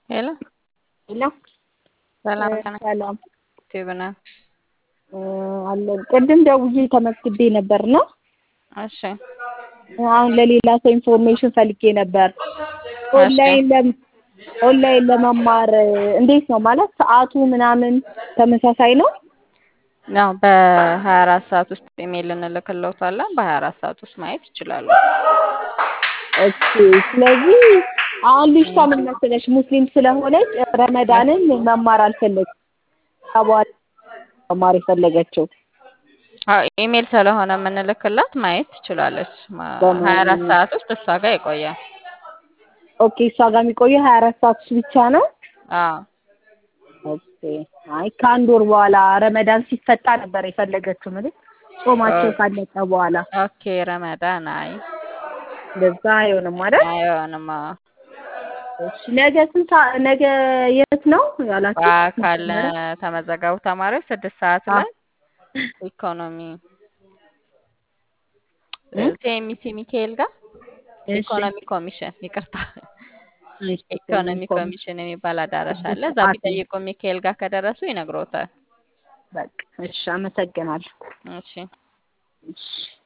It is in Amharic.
ሄሎ ሄሎ ሰላም ጤና ሰላም ዩቲዩብ ነው። አለን ቅድም ደውዬ ተመዝግቤ ነበር ነው። እሺ አሁን ለሌላ ሰው ኢንፎርሜሽን ፈልጌ ነበር። ኦንላይን ለም ኦንላይን ለመማር እንዴት ነው ማለት ሰዓቱ ምናምን ተመሳሳይ ነው? ያው በሀያ አራት ሰዓት ውስጥ ኢሜይል እንልክልዎታለን። በሀያ አራት ሰዓት ውስጥ ማየት ይችላሉ። ኦኬ ስለዚህ አሁን ልጅቷ ምን መሰለሽ ሙስሊም ስለሆነች ረመዳንን መማር አልፈለግም በኋላ መማር የፈለገችው አዎ ኢሜይል ስለሆነ የምንልክላት ማየት ትችላለች። ሀያ አራት ሰዓት ውስጥ እሷ ጋር ይቆያል። ኦኬ እሷ ጋር የሚቆየው ሀያ አራት ሰዓት ውስጥ ብቻ ነው? አዎ ኦኬ አይ ከአንድ ወር በኋላ ረመዳን ሲፈታ ነበር የፈለገችው ማለት ጾማቸው ካለቀ በኋላ ኦኬ ረመዳን አይ እንደዛ አይሆንም አይደል? አይሆንም። አዎ እሺ ነገ ስንት ሰዓት ነገ የት ነው ያላችሁ? በአካል ተመዘገቡ ተማሪዎች ስድስት ሰዓት ላይ ኢኮኖሚ ቲኤምሲ ሚካኤል ጋር ኢኮኖሚ ኮሚሽን ይቅርታ ኢኮኖሚ ኮሚሽን የሚባል አዳራሽ አለ። እዛ ቢጠይቁ ሚካኤል ጋር ከደረሱ ይነግሮታል። በቃ እሺ፣ አመሰግናለሁ። እሺ እሺ